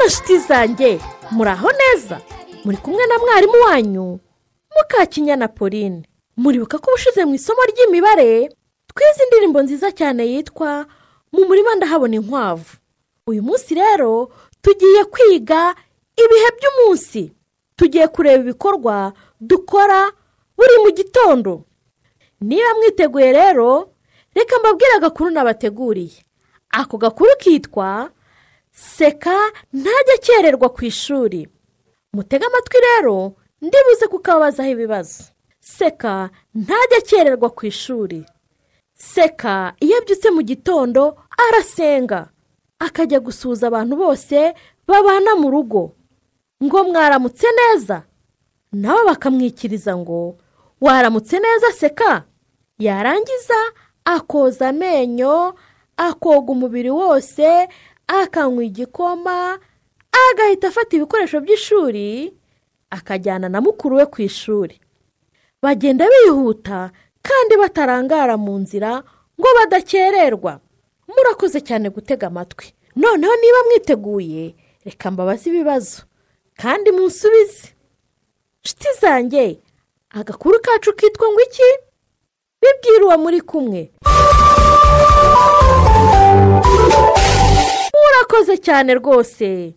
nshuti zanjye muraho neza muri kumwe na mwarimu wanyu mukakinyana pauline muribuka ko ubushize mu isomo ry'imibare twize indirimbo nziza cyane yitwa mu murima ndahabona inkwavu uyu munsi rero tugiye kwiga ibihe by'umunsi tugiye kureba ibikorwa dukora buri mu gitondo niba mwiteguye rero reka mbabwire agakuru nabateguriye ako gakuru kitwa seka ntajya akererwa ku ishuri mutege amatwi rero ndibuze kukababazaho ibibazo seka ntajya akererwa ku ishuri seka iyo abyutse mu gitondo arasenga akajya gusuhuza abantu bose babana mu rugo ngo mwaramutse neza nabo bakamwikiriza ngo waramutse neza seka yarangiza akoza amenyo akoga umubiri wose akanywa igikoma agahita afata ibikoresho by'ishuri akajyana na mukuru we ku ishuri bagenda bihuta kandi batarangara mu nzira ngo badakererwa murakoze cyane gutega amatwi noneho niba mwiteguye reka mbabaze ibibazo kandi munsubize nshuti zanjye agakuru kacu kitwa ngo iki bibwira uwo muri kumwe murakoze cyane rwose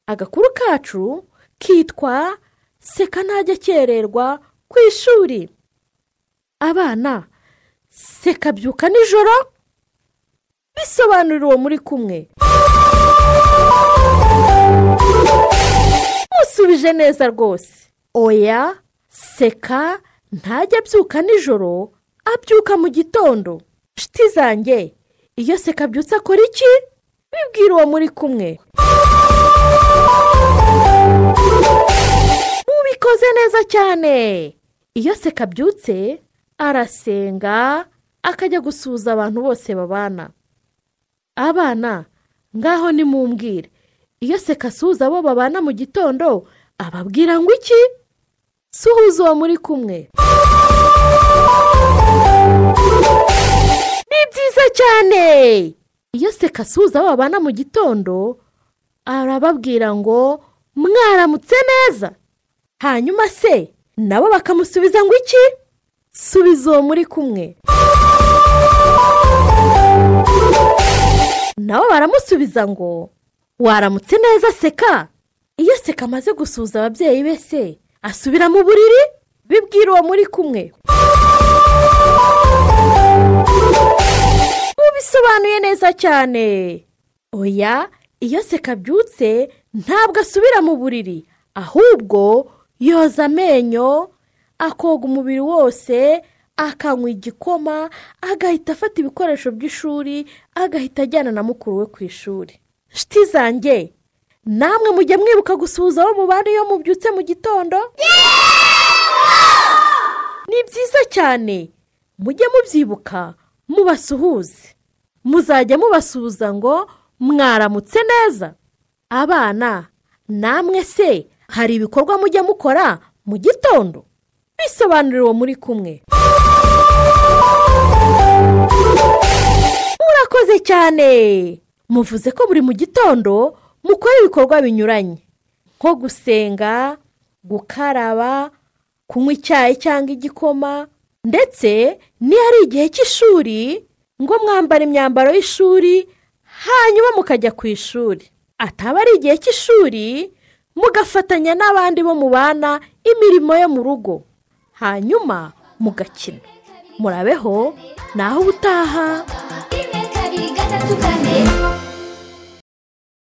agakuru kacu kitwa seka ntajya akererwa ku ishuri abana seka byuka nijoro bisobanurira uwo muri kumwe musubije neza rwose oya seka ntajya abyuka nijoro abyuka mu gitondo nshuti zanjye iyo seka abyutse akora iki bibwira uwo muri kumwe mubikoze neza cyane iyo seka abyutse arasenga akajya gusuhuza abantu bose babana abana ngaho nimumbwire iyo seka asuhuza abo babana mu gitondo ababwira ngo iki suhuza uwo muri kumwe ni byiza cyane iyo seka asuhuza abo babana mu gitondo arababwira ngo mwaramutse neza hanyuma se nabo bakamusubiza ngo iki subiza uwo muri kumwe nabo baramusubiza ngo waramutse neza seka iyo seka amaze gusuhuza ababyeyi be se asubira mu buriri bibwira uwo muri kumwe mubisobanuye neza cyane oya iyo seka abyutse ntabwo asubira mu buriri ahubwo yoza amenyo akoga umubiri wose akanywa igikoma agahita afata ibikoresho by'ishuri agahita ajyana na mukuru we ku ishuri nshuti zanjye namwe mujya mwibuka gusuhuza abo mubana iyo mubyutse mu gitondo ni byiza cyane mujye mubyibuka mubasuhuze muzajya mubasuhuza ngo mwaramutse neza abana namwe se hari ibikorwa mujya mukora mu gitondo bisobanurira uwo muri kumwe murakoze cyane muvuze ko buri mu gitondo mukora ibikorwa binyuranye nko gusenga gukaraba kunywa icyayi cyangwa igikoma ndetse n'iyo ari igihe cy'ishuri ngo mwambare imyambaro y'ishuri hanyuma mukajya ku ishuri ataba ari igihe cy'ishuri mugafatanya n'abandi bo mubana imirimo yo mu rugo hanyuma mugakina murabeho naho ubutaha rimwe kabiri gatatu kane